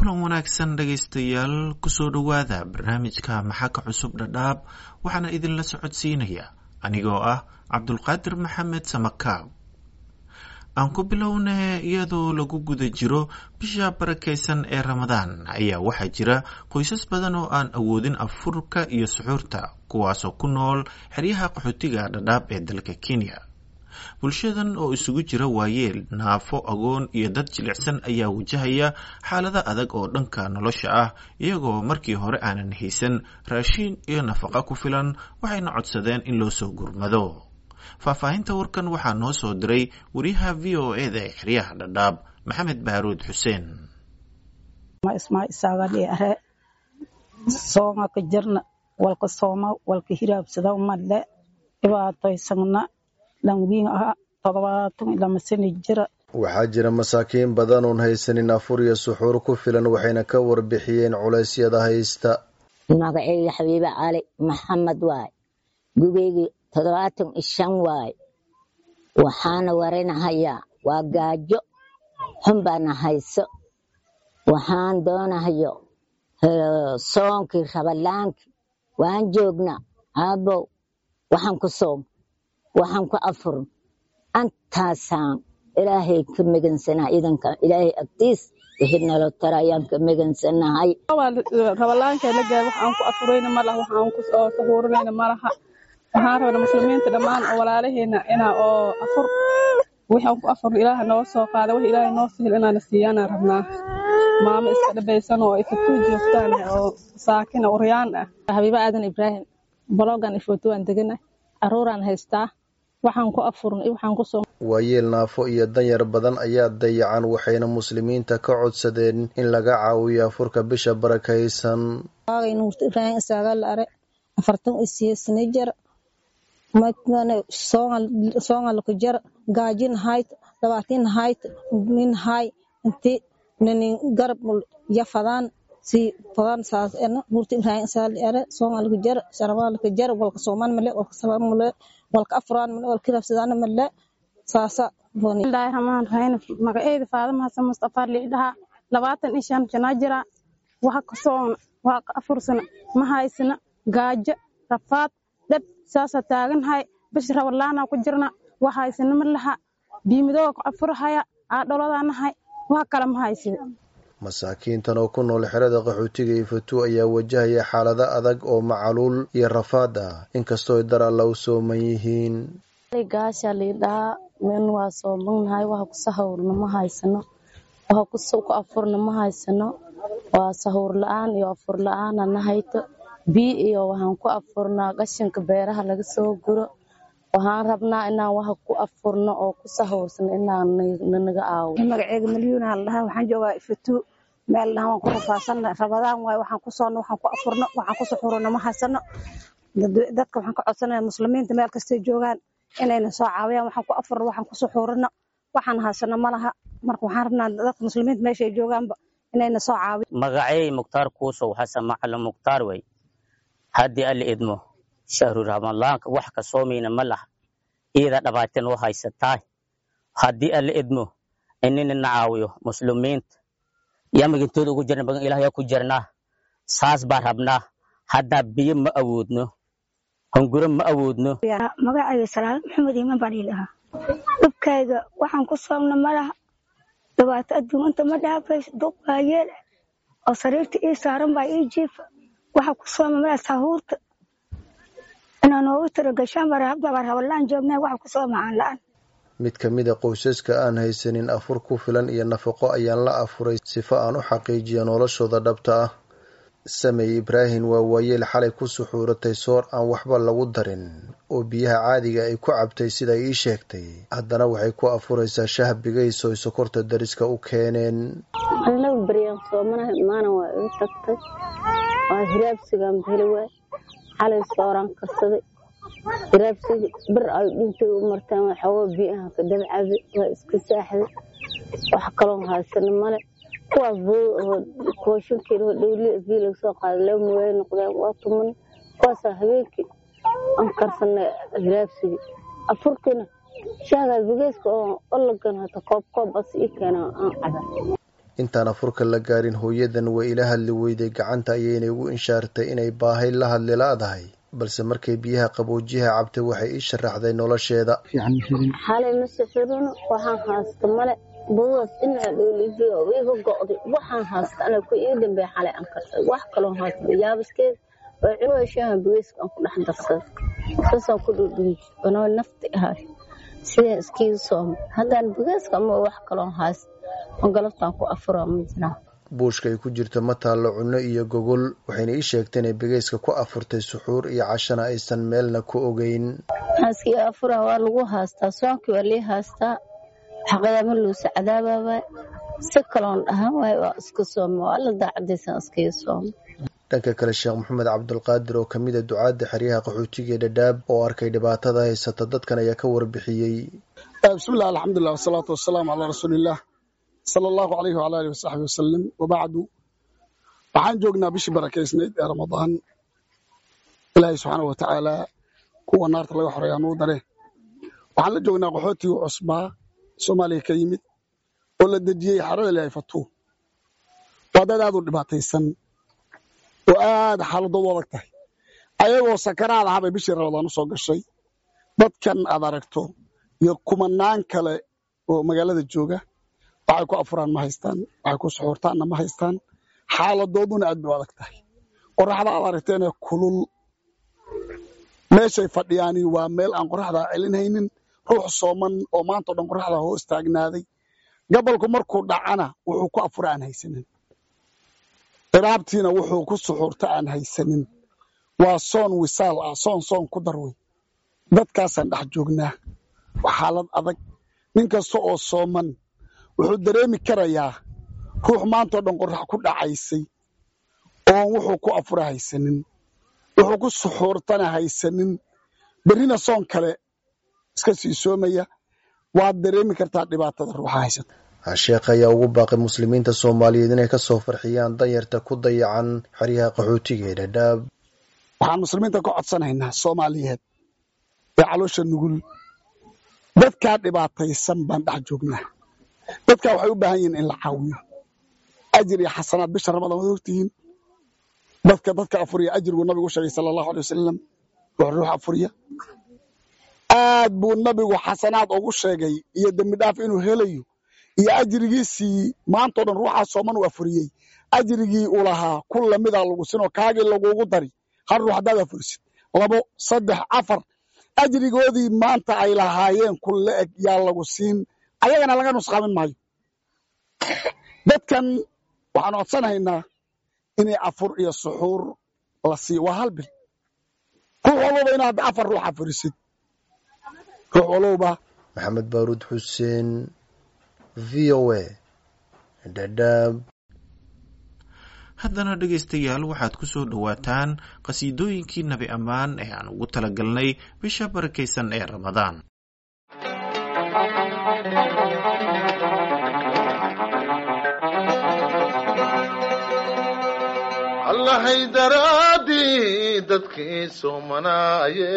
kulan wanaagsan dhegaystayaal kusoo dhowaada barnaamijka maxaka cusub dhadhaab waxaana idinla socodsiinaya anigoo ah cabdulqaadir maxamed samakaab aan ku bilownay iyadoo lagu guda jiro bisha barakaysan ee ramadaan ayaa waxaa jira qoysas badan oo aan awoodin afurka iyo suxuurta kuwaasoo ku nool xeryaha qaxootiga dhadhaab ee dalka kenya bulshadan oo isugu jira waayeel naafo agoon iyo dad jilicsan ayaa wajahaya xaalada adag oo dhanka nolosha ah iyagoo markii hore aanan haysan raashiin iyo nafaqa ku filan waxayna codsadeen in loo soo gurmado faahfaahinta warkan waxaa noo soo diray wariyaha v o e da ee xeryaha dhadhaab maxamed baaruud xuseen ismaaisaagadhiare sooma ka jirna walka sooma walka hiraabsada madle dhibaatoysagna lanwiin aha todobaatan ilama sani jira waxaa jira masaakiin badan oon haysanin afur iyo suxuur ku filan waxayna ka warbixiyeen culeysyada haysta magaceyga xabiibe cali maxamed waay gugeygii toddobaatan iyo shan waay waxaana warinahayaa waa gaajo xun baana hayso waxaan doonahayo soonkii rabalaankii waan joognaa aabow waxaan ku soom waxaan ku afurn antaasaan ilaahay ka megansanaa idanka ilaahay agtiis wixii nalo tara ayaan ka megansanahay rabalaanka la gaar waxaan ku afurayna ma laha waxaan ku sahuurinayna ma laha waxaan rabna muslimiinta dhammaan oo walaalaheena inaa oo afur waxaan ku afurna ilaaha noo soo qaada wax ilaahay noo sahil inaana siiyaanaan rabnaa maamo iska dhabaysan oo ifatuu joogtaan oo saakina uryaan ah habiibo aadan ibraahim bologan ifotuwaan degana caruuraan haystaa waxaan ku afurna iyo waxaan ku soo waayeel naafo iyo danyar badan ayaa dayacan waxayna muslimiinta ka codsadeen in laga caawiyo afurka bisha barakaysan waagay nuurta ibraahim isaagal are afartan isiyeesna jar soongalku jar gaajin hayt dabaatin hayt nin hay inti ninin garab yafadaan si badan saas ena nuurta ibraahim isaagal are soongalku jar sharabalku jar walka sooman male walka sabar male walka afuraan male walka rabsadaan male saasa bismillaahi raxmaan raxiim magaceyda faadama xasan mustafa liidhaha labaatan iyo shan janaa jira waxa ka soona waa ka afursana ma haysana gaajo rafaad dhab saasa taaganhay bish rawalaana ku jirna wax haysana ma laha biimidooga ku afurahaya aa dholadaanahay wax kale ma haysida masaakiintan oo ku nool xerada qaxootiga ifatu ayaa wajahaya xaalado adag oo macaluul iyo rafaad ah inkastoo dar alla u sooman yihiin gaasha liidhahaa men waa soomagnahay waxa ku sahawrna ma haysano waxa ku afurna ma haysano waa sahuur la-aan iyo afur la-aana na hayto bii iyo waxaan ku afurnaa qashinka beeraha laga soo guro waxaan rabnaa inaan waxa ku afurno oo ku sahawrsano inaan nanaga aawo magaceega malyuuna ladhahaa waxaan joogaa ifatu meel dhaha waan ku rafaasana rabadaan waaye waxaan ku soonno waxaan ku afurno waxaan ku suxurno ma haysano dadka waxaan ka codsanaya muslimiinta meel kastay joogaan inayna soo caawiyaan waxaan ku afurno waxaan ku suxuurino waxaan haysano ma laha marka waxaan rabnaa dadka muslimiinta meeshay joogaanba inayna soo caawiyan magacey mukhtaar kuusow xasan macalin mukhtaar wey haddii alla idmo shahru ramadaanka wax ka soomayna ma laha iyada dhibaatin u haysataa haddii alla idmo inina na caawiyo muslimiinta yamagintooda ugu jirna bagan ilaahyaa ku jirnaa saas baa rabnaa haddaa biyo ma awoodno hunguro ma awoodno magacayga salaad maxamed iiman baan iilahaa dhibkayga waxaan ku soomna malaha dhibaato adduunyanta ma dhaafayso duq waayeel oo sariirta ii saaran baa ii jiifa waxa ku sooma malaha sahuurta inaa noogu tiro gashaan baa rabalaan joognaa waxa ku sooma aan la-aan mid ka mid a qoysaska aan haysanin afur ku filan iyo nafaqo ayaan la afuray sifo aan u xaqiijiyo noloshooda dhabta ah samey ibraahim waa waayeel xalay ku suxuuratay soor aan waxba lagu darin oo biyaha caadiga ay ku cabtay sida ii sheegtay haddana waxay ku afuraysaa shah bigayso ay sokorta dariska u keeneen annaga baryaan soomanahay maana waa igu tagtay waa hiraabsigaan heli waay xalay sooraan karsaday hiraabsigi bir ay dhintay u martaan waxooga biyaha ka dabcabi waa iska saaxday wax kaloon haysana male kuwaas kooshinkeeda dhowli bii laga soo qaaday laba muwaay noqdeen waa tuman kuwaasaa habeenkii aan karsanay hiraabsigi afurkiina shahgaas bigeyska oo olagan hata koob koob as ii keena aan cabay intaan afurka la gaarin hooyadan way ila hadli weyday gacanta ayayna igu inshaartay inay baahay la hadli la-dahay balse markay biyaha qaboojiyaha cabtay waxay ii sharaxday nolosheeda xalay ma sixirino waxaan haysta male buugaas dhinaca dhoolijiyo iga go'day waxaan haysta ana ku ii dambeeya xalay aan kartay wax kaloo haysta yaabaskeed oo cunuga shaaha bugeyska aan ku dhex darsaday saasaan ku dhudhunji anoo nafti ahay sidaan iskiiga sooma haddaan bugeyska ama wax kaloo haysta oo galabtaan ku afuro ma jiraa buushka ay ku jirto ma taallo cunno iyo gogol waxayna ii sheegtay inay begeyska ku afurtay suxuur iyo cashana aysan meelna ku ogeyn xaaskii afura waa lagu haastaa soonkii waa lii haastaa xaqadaama luusa cadaabaaba si kaloon dhahan waay waa iska sooma waa alla daacadaysan iskaga sooma dhanka kale sheekh maxamed cabdulqaadir oo kamid a ducaadda xeryaha qaxootiga ee dhadhaab oo arkay dhibaatada haysata dadkan ayaa ka warbixiyey bismillahi alxamdulilah wasalaatu wasalaamu calaa rasuuliillah sala allahu alayhi wala alihi wasaxbi wasalam wabacdu waxaan joognaa bishii barakaysnayd ee ramadaan ilaahay subxaana wa tacaala kuwa naarta laga xoreeyaa nuu dare waxaan la joognaa qaxootigii cusbaa soomaaliya ka yimid oo la dejiyey xarada ilaahay fatuu waa dad aad u dhibaataysan oo aad xaaladoodu adag tahay ayagoo sakaraad ahabay bishii ramadaan u soo gashay dadkan aad aragto iyo kumanaan kale oo magaalada jooga waxay ku afuraan ma haystaan waxay ku suxuurtaanna ma haystaan xaaladooduna aad bay u adag tahay qoraxda aad aragteenee kulul meeshay fadhiyaani waa meel aan qoraxdaa celinhaynin ruux sooman oo maanta o dhan qoraxda hoos taagnaaday gabolku markuu dhacana wuxuu ku afura aan haysanin iraabtiina wuxuu ku suxuurta aan haysanin waa soon wisaal ah soon soon ku darwey dadkaasaan dhex joognaa waa xaalad adag nin kasta oo sooman wuxuu dareemi karayaa ruux maantao dhan qorax ku dhacaysay oon wuxuu ku afura haysanin wuxuu ku suxuurtana haysanin berrina soon kale iska sii soomaya waad dareemi kartaa dhibaatada ruuxa haysata sheekh ayaa ugu baaqay muslimiinta soomaaliyeed inay ka soo farxiyaan danyarta ku dayacan xeryaha qaxootiga ee dhadhaab waxaan muslimiinta ka codsanaynaa soomaaliyeed ee caloosha nugul dadkaa dhibaataysan baan dhex joognaa dadkaa waxay u baahan yihiin in la caawiyo ajir iyo xasanaad bisha ramadaan waad ogtihiin dadka dadka afuriya ajirguu nabigu sheegay sala allahu alay wasalam ruux ruux afuriya aad buu nabigu xasanaad ugu sheegay iyo dembi dhaaf inuu helayo iyo ajrigiisii maantao dhan ruuxaa sooman uu afuriyey ajrigii uu lahaa ku lamidaa lagu sinoo kaagii lagugu dari hal ruux haddaad afurisid labo saddex afar ajrigoodii maanta ay lahaayeen ku la eg yaa lagu siin ayagana laga nusqaamin maayo dadkan waxaan codsanaynaa inay afur iyo suxuur la siiyo waa hal bil ruux walbaba inaad afar ruux afurisid ruux walbaba maxamed baaruud xuseen v o a dhadhaab haddana dhegaystayaal waxaad ku soo dhowaataan qhasiidooyinkii nabi ammaan ee aan ugu talagalnay bisha barakaysan ee ramadaan allahay daraadii dadkii soomanaaye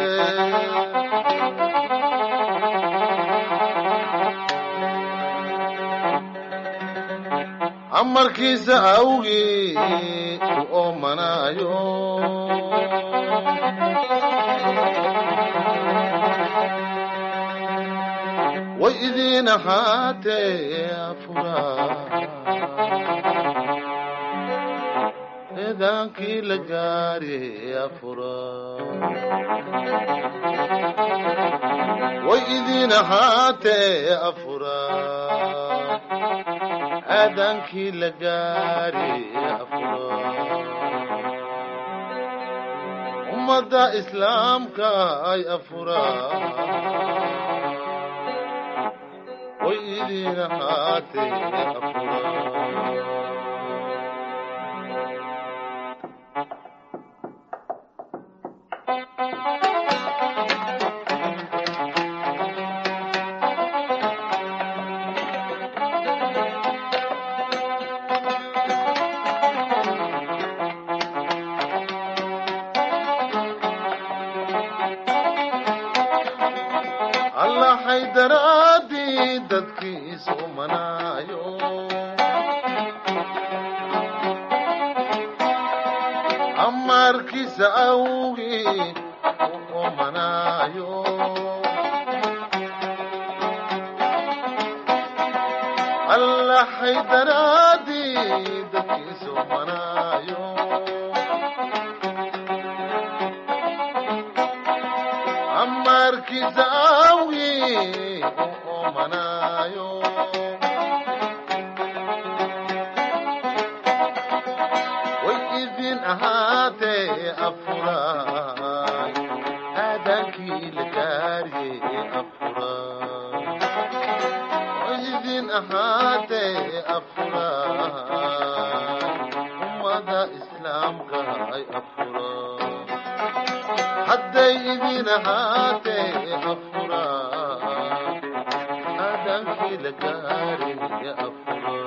amarkiisa awgii u oomanaayo way idiin ahaatee afuraa eedaankii la gaari afuraa way idiin ahaatee afuraa aadaankii la gaari afuraa ummadda islaamka ay afuraa way idiin ahaatee afuraa allahay daraadii dadkii soomanaayo amarkiisa awgii u omanaayo allahay daraadii dadkiisa omanaayo amarkiisa awgii u omanaayo way idin ahaatee afuraay aadaankii la gaariyey afuraay way idin ahaatee afuraay ummada islaamka ay afuraay hadday idin ahaatee afuraay aadaankii la gaariyey afuraay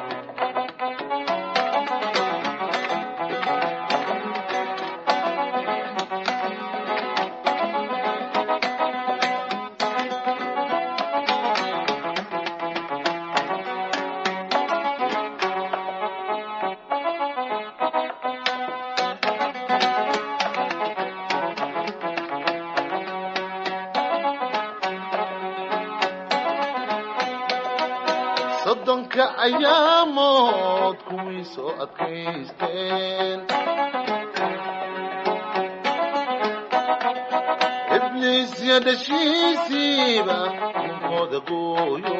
soddonka ayaamood kuwii soo adkaysteen ibliisya dhashiisiiba ninkooda gooyo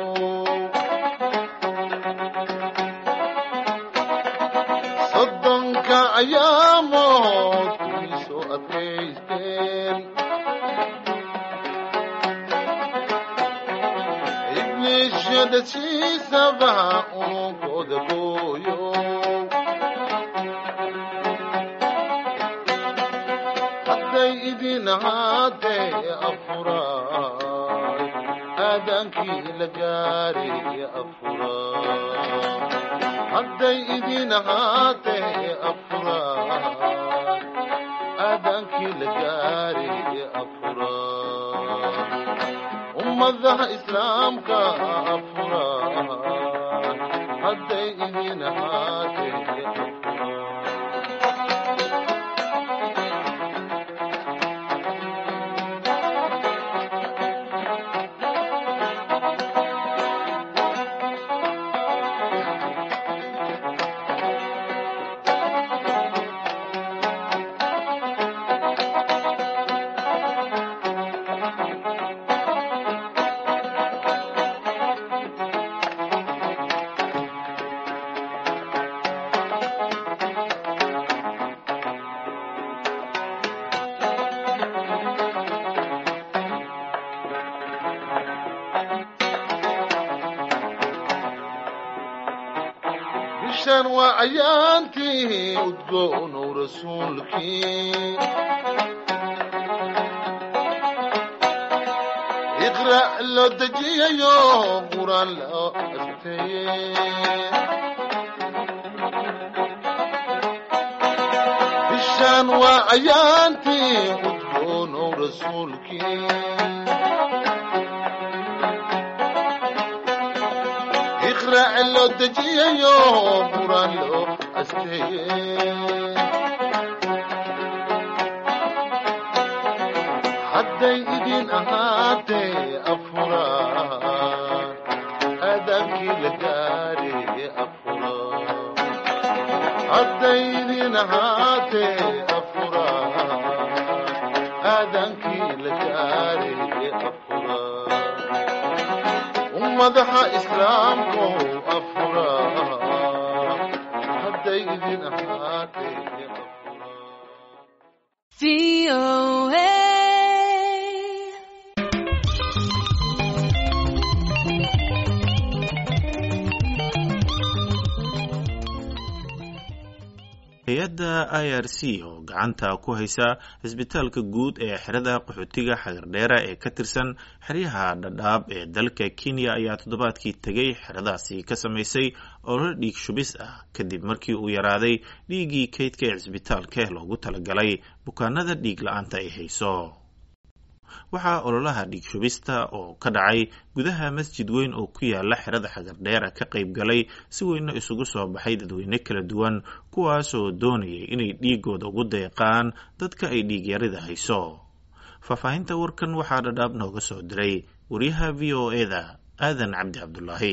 soddonka ayaamood kuwii soo adkaysteen ibliisyadhashiisaba ununkooda gooyo hadday idin ahaatee afuraay aadaankii la gaarey afuraay hadday idin ahaatee afuraay aadaankii la gaarey afuraay ummadaha islaamka afuraay hadday idin ahaatee afuraay bishan waa ayaantii udgoonow rasuulkii iqra' loo dejiyayo quraan loo asteeye bishan waa ayaantii udgoonow rasuulkii iqra' loo dejiyayo quraan loo asteeye hadday idin ahaatee afuraan aadaankii la gaareye afuraan hadday idin ahaatee afuraan aadaankii la gaareye afuraan ummadaha islaamku afuraan hadday idin ahaatee hay-adda i r c oo gacanta ku haysa cisbitaalka guud ee xerada qaxootiga xagardheera ee ka tirsan xeryaha dhadhaab ee dalka kenya ayaa toddobaadkii tegay xeradaasi ka samaysay ololo dhiig shubis ah kadib markii uu yaraaday dhiiggii kaydka ee cisbitaalka loogu talagalay bukaanada dhiig la-aanta ay hayso waxaa ololaha dhiig shubista oo ka dhacay gudaha masjid weyn oo ku yaala xerada xagardheera ka qayb galay si weyna isugu soo baxay dadweyne kala duwan kuwaasoo doonayay inay dhiigooda ugu deeqaan dadka ay dhiigyarida hayso faahfaahinta warkan waxaa dhadhaab nooga soo diray wariyaha v o eda aadan cabdi cabdulaahi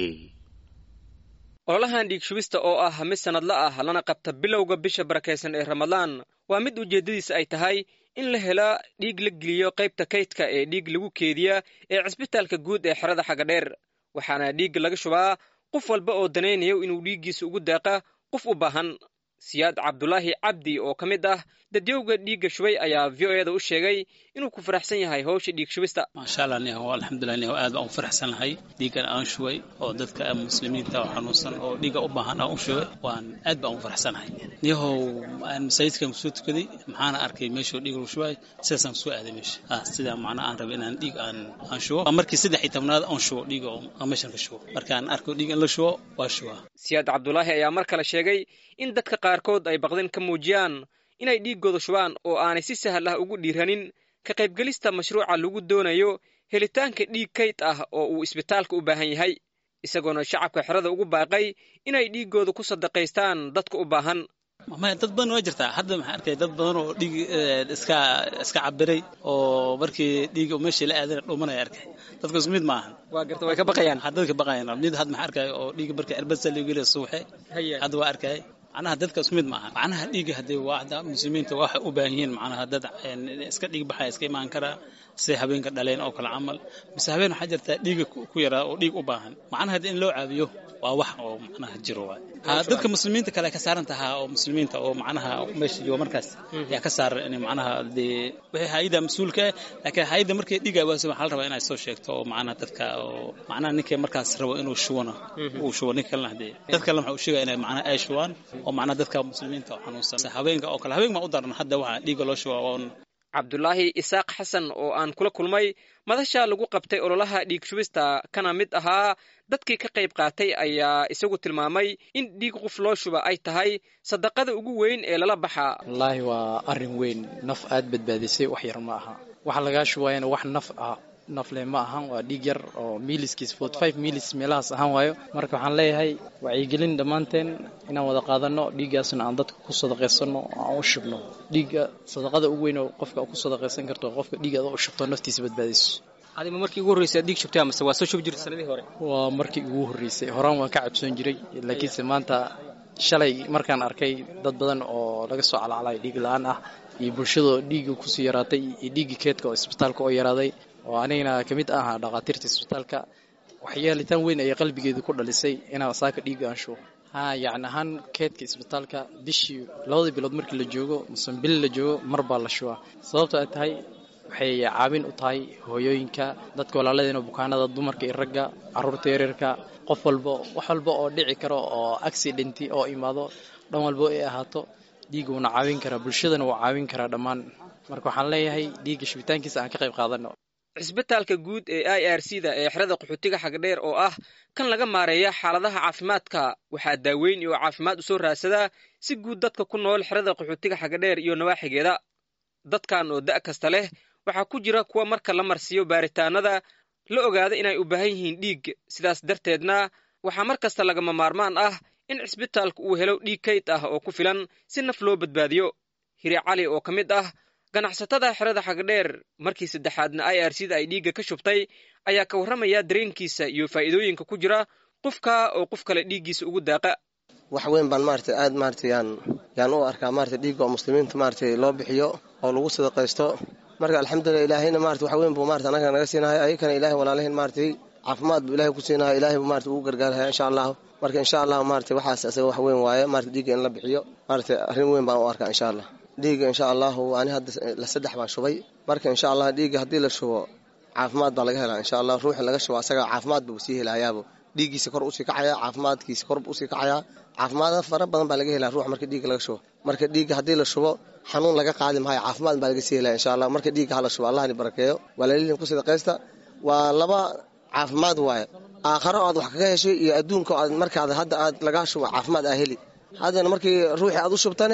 ololahan dhiig shubista oo ah mid sannadla ah lana qabta bilowga bisha barakaysan ee ramadaan waa mid ujeeddadiisa ay tahay in la hela dhiig la geliyo qaybta kaydka ee dhiig lagu keediya ee cisbitaalka guud ee xerada xagadheer waxaana dhiigga laga shubaa qof walba oo danaynayo inuu dhiiggiisa ugu daaqa qof u baahan siyaad cabdulaahi cabdi oo ka mid ah dadyowga dhiigga shubay ayaa v o eda u sheegay inuu ku faraxsan yahay howsha dhiig shubista maasha allah niyahow alxamdulilah niyahow aad baan u faraxsan lahay dhiiggan aan shubay oo dadka muslimiinta oo xanuunsan oo dhiigga u baahan aan u shubay waan aad baan u faraxsanahay niyahow aan masaajidkan kusoo tukaday maxaana arkay meeshuu dhiig lagu shubay sidaasaan kusoo aaday meesha ah sidaa macnaa aan rabay inaan dhiig aan aan shubo waa markii saddex iyo tobnaad aan shubo dhiiga aan meeshan ka shubo markaan arko dhiig in la shubo waa shubaa siyaad cabdulaahi ayaa mar kale sheegay in dadka qaarkood ay baqdin ka muujiyaan inay dhiiggooda shubaan oo aanay si sahal ah ugu dhiiranin ka qaybgelista mashruuca lagu doonayo helitaanka dhiig kayd ah oo uu isbitaalka u baahan yahay isagoona shacabka xerada ugu baaqay inay dhiiggooda ku sadaqaystaan dadka u baahan maya dad badan waa jirtaa hadda maxaa arkay dad badan oo dhiig iska iska cabiray oo markii dhiig meeshii la aadana dhumanaya arkay dadka isku mid ma ahan waa garta way ka baqayaan dadka baqayaan mid hadda maxaa arkay oo dhiig markii erbasa lagu geliya suuxe hadda waa arkay macnaha dadka isku mid maaha macnaha dhiigga haddii waa hadda muslimiinta waxay u baahan yihiin macnaha dad iska dhiig baxaya iska imaan karaa siday habeenka dhaleen oo kale camal mise habeen waxaa jirtaa dhiiga ku yaraa oo dhiig u baahan macnaha haddii in loo caabiyo waa wax oo macnaha jiro waay dadka muslimiinta kale ka saaran tahaa oo muslimiinta oo macnaha meesha jooga markaas yaa ka saaran inay macnaha dee wixii hayada mas-uulka ah laakiin hayada markay dhiiga waaso waxaa la rabaa inay soo sheegto oo macnaha dadka oo macnaha ninkay markaas rabo inuu shubana uu shubo nin kalena hadee dad kalena waxa uu sheegaya inay macnaha ay shubaan oo macnaha dadka muslimiinta oo xanuunsan habeenka oo kale habeen ma u daran hadda waxaa dhiiga loo shubaa waa cabdulaahi isaaq xasan oo aan kula kulmay madasha lagu qabtay ololaha dhiig shubista kana mid ahaa dadkii ka qayb qaatay ayaa isagu tilmaamay in dhiig qof loo shuba ay tahay sadaqada ugu weyn ee lala baxaa wallaahi waa arrin weyn naf aad badbaadisay wax yar ma aha waxa lagaa shubaayana wax naf ah nafle ma ahan waa dhiig yar oo miliskiis forty five milis meelahaas ahaan waayo marka waxaan leeyahay wacyigelin dhammaanteen inaan wada qaadano dhiiggaasna aan dadka ku sadaqaysano aan u shubno dhiigga sadaqada ugu weyn oo qofka ku sadaqaysan karto qofka dhiigga u shubto naftiisa badbaadiso adima markii ugu horreysay dhiig shubtay amase waa soo shubi jirtay sanadii hore waa markii ugu horreysay horaan waan ka cabsoon jiray laakiinse maanta shalay markaan arkay dad badan oo laga soo calacalay dhiig la-aan ah iyo bulshadoo dhiigga kusii yaraatay iyo dhiiggii keedka oo isbitaalka oo yaraaday oo anigana ka mid aha dhakhaatiirta isbitaalka waxyaalitaan weyn ayay qalbigeedu ku dhalisay inaan saaka dhiigga aan shubo ha yacni ahaan keedka isbitaalka bishii labada bilood markii la joogo mase bili la joogo mar baa la shubaa sababto ay tahay waxay caawin u tahay hooyooyinka dadka walaaladeena bukaanada dumarka iyo ragga caruurta yaryarka qof walba wax walba oo dhici karo oo accidenti oo imaado dhan walbo ay ahaato dhiigga wuuna caawin karaa bulshadana wuu caawin karaa dhammaan marka waxaan leeyahay dhiigga shubitaankiisa aan ka qayb qaadano cisbitaalka guud ee i r c da ee xerada qaxootiga xagdheer oo ah kan laga maareeya xaaladaha caafimaadka waxaa daaweyn iyo caafimaad u soo raadsadaa si guud dadka ku nool xerada qaxootiga xagdheer iyo nawaaxigeeda dadkan oo da' kasta leh waxaa ku jira kuwa marka la marsiiyo baaritaanada la ogaada inay u baahan yihiin dhiig sidaas darteedna waxaa mar kasta lagama maarmaan ah in cisbitaalku uu helo dhiig kayd ah oo ku filan si naf loo badbaadiyo hiri cali oo ka mid ah ganacsatada xerada xagdheer markii saddexaadna i r c da ay dhiigga ka shubtay ayaa ka warramaya dareenkiisa iyo faa'iidooyinka ku jira qofka oo qof kale dhiiggiisa ugu daaqa wax weyn baan maarata aad maarata yaan yaan u arkaa maarata dhiigga oo muslimiinta maarata loo bixiyo oo lagu sadaqaysto marka alxamdulilah ilaahayna maarata wax weyn buu maarata anaga naga siinahay ayakana ilaahay walaalahin maaratay caafimaad buu ilahay ku siinahay ilaahay buu maarata ugu gargaarhaya insha allahu marka insha allahu maarata waxaas asaga wax weyn waaye maarata dhiigga in la bixiyo maarata arrin weyn baan u arkaa insha allah dhiigga insha allahu ani hadda la saddex baan shubay marka insha allah dhiigga haddii la shubo caafimaad baa laga helaa insha allah ruuxi laga shubo asaga caafimaad buu sii helayaabo dhiiggiisa kor usii kacaya caafimaadkiisa kor usii kacaya caafimaada fara badan baa laga helaa ruux marka dhiigga laga shubo marka dhiigga haddii la shubo xanuun laga qaadi maayo caafimaad baa laga sii helaya insha allah marka dhiigga hala shubo allahni barakeeyo walaalilin ku sadaqaysta waa laba caafimaad waaye aakharo aad wax kaga heshay iyo adduunka aad markaad hadda aad lagaa shubo caafimaad aa heli haddana markii ruuxii aad u shubtane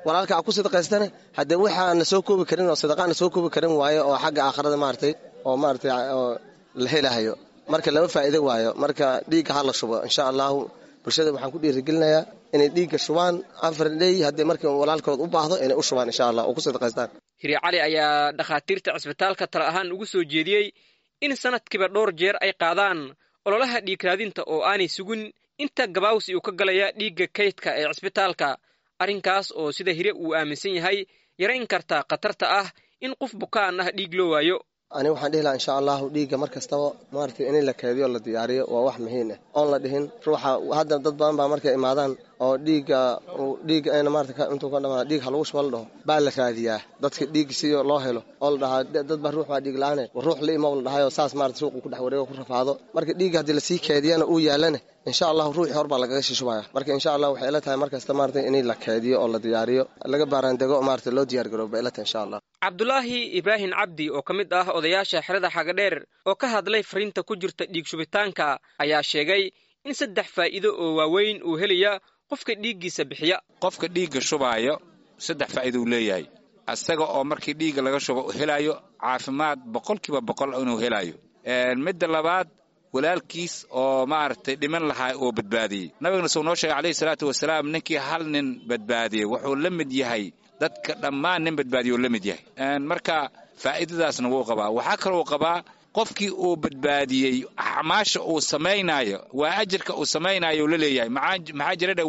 walaalka a ku sadaqaystana haddee waxaana soo koobi karin oo sadaqaana soo koobi karin waayo oo xagga aakhirada maaragtay oo maaragtay oo la helahayo marka lama faa'iido waayo marka dhiigga ha la shubo insha allahu bulshada waxaan ku dhiirigelinayaa inay dhiigga shubaan afar dhey haddii markii walaalkood u baahdo inay u shubaan insha allah oo ku sadaqaystaan hiri cali ayaa dhakhaatiirta cisbitaalka tala ahaan ugu soo jeediyey in sanadkiiba dhowr jeer ay qaadaan ololaha dhiig raadinta oo aanay sugin inta gabaawsi uu ka galaya dhiigga kaydka ee cisbitaalka arrinkaas oo sida hire uu aaminsan yahay yarayn karta khatarta ah in qof bukaan ah dhiig loo waayo ani waxaan dhihi lahaa insha allahu dhiigga mar kastaba maaragtay in la keediyo la diyaariyo waa wax muhiim ah oon la dhihin ruuxa hadda dad badan baa markay imaadaan oo dhiigga dhiigga ayna maarata intuu ka dhamaa dhiig ha lagu shuba la dhaho baa la raadiyaa dadka dhiig si loo helo oo la dhahaa dad baa ruux baa dhiig la-aane ruux la imow la dhahayo saas maarata suuqu ku dhex wareego ku rafaado marka dhiigga haddii lasii keediyana uu yaalana insha allahu ruuxii hor baa lagaga shishubaya marka insha allah waxay ila tahay mar kasta maarata in la keediyo oo la diyaariyo laga baaraandego maarata loo diyaar garooba ila tahay insha allah cabdulaahi ibraahim cabdi oo ka mid ah odayaasha xerada xagadheer oo ka hadlay fariinta ku jirta dhiig shubitaanka ayaa sheegay in saddex faa'iido oo waaweyn uu helaya qofka dhiiggiisa bixiya qofka dhiigga shubaayo saddex faa'iido uu leeyahay asaga oo markii dhiigga laga shubo helayo caafimaad boqolkiiba boqol inuu helayo midda labaad walaalkiis oo maaragtay dhiman lahaa oo badbaadiyey nabigana suu noo sheegay calayhi salaatu wasalaam ninkii hal nin badbaadiyey wuxuu la mid yahay dadka dhammaan nin badbaadiyo la mid yahay marka faa'iidadaasna wuu qabaa waxaa kaloo qabaa qofkii uu badbaadiyey acmaasha uu samaynaayo waa ajirka uu samaynaayo la leeyahay maxaa jiradha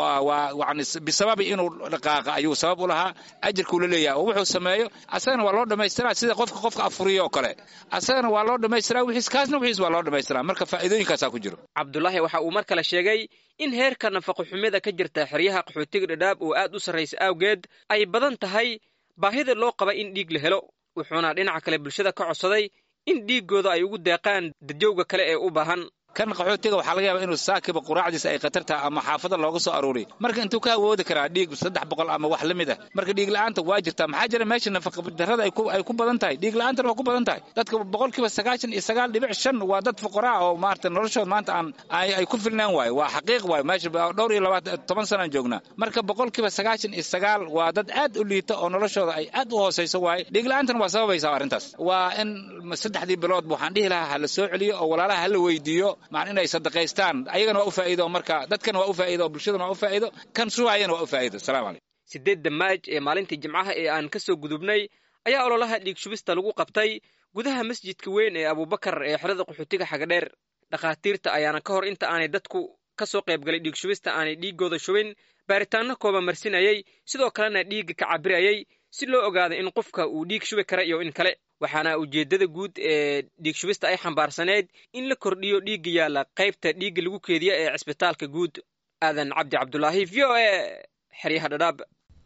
yani bisababi inuu dhaqaaqa ayuu sabab u lahaa ajirkuu la leeyahay oo wuxuu sameeyo asagana waa loo dhammaystiraa sida qofka qofka afuriyo oo kale asagana waa loo dhammaystiraa wixiis kaasna wixiis waa loo dhammaystiraa marka faa'iidooyinkaasaa ku jiro cabdulaahi waxa uu mar kale sheegay in heerka nafaqo xumida ka jirta xeryaha qaxootiga dhadhaab oo aad u sarraysa awgeed ay badan tahay baahida loo qaba in dhiig la helo wuxuuna dhinaca kale bulshada ka codsaday in dhiiggooda ay ugu deeqaan dadjowga kale ee u baahan kan qaxootiga waxaa laga yaabaa inuu saakiba quraacdiisa ay khatar tahay ama xaafada looga soo aruuriy marka intuu ka awoodi karaa dhiig saddex boqol ama wax la mid ah marka dhiig la'aanta waa jirtaa maxaa jira meesha nafaqadarrada ay ku badan tahay dhiig la'aantana waa ku badan tahay dadka boqolkiiba sagaashan iyo sagaal dhibic shan waa dad fuqaraa oo maarata noloshooda maanta aan ay ku filnaan waayo waa xaqiiq waayo meesha dhowr iyo labaatan toban sanaan joognaa marka boqolkiiba sagaashan iyo sagaal waa dad aad u liita oo noloshooda ay aad u hoosayso waaye dhiig la'aantana waa sababaysaa arrintaas waa in saddexdii bilood waxaan dhihi lahaa ha la soo celiyo oo walaalaha ha la weydiiyo maan inay sadaqaystaan ayagana waa u faa'iido marka dadkana waa u faa'iido oo bulshadana waa u faa'iido kan shubaayana waa u faa'iido asalamu calaykum sideedda maaj ee maalintii jimcaha ee aan ka soo gudubnay ayaa ololaha dhiig shubista lagu qabtay gudaha masjidka weyn ee abubakar ee xerada qaxootiga xagadheer dhakhaatiirta ayaana ka hor inta aanay dadku ka soo qaybgalay dhiig shubista aanay dhiiggooda shubin baaritaanno kooba marsinayay sidoo kalena dhiigga ka cabirayay si loo ogaado in qofka uu dhiig shubi kara iyo in kale waxaana ujeeddada guud ee dhiig shubista ay xambaarsaneyd in la kordhiyo dhiigga yaalla qaybta dhiigga lagu keediya ee cisbitaalka guud aadan cabdi cabdulaahi v o e xeryaha dhadhaab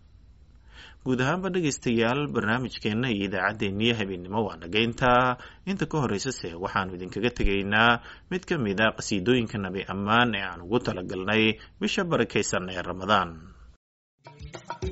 guud ahaanba dhegaystayaal barnaamijkeenna iyo idaacaddeenniyo habeennimo waa dhagayntaa inta ka horraysase waxaannu idinkaga tegaynaa mid ka mid a qhasiidooyinka nabi ammaan ee aan ugu talagalnay bisha barakaysan ee ramadaan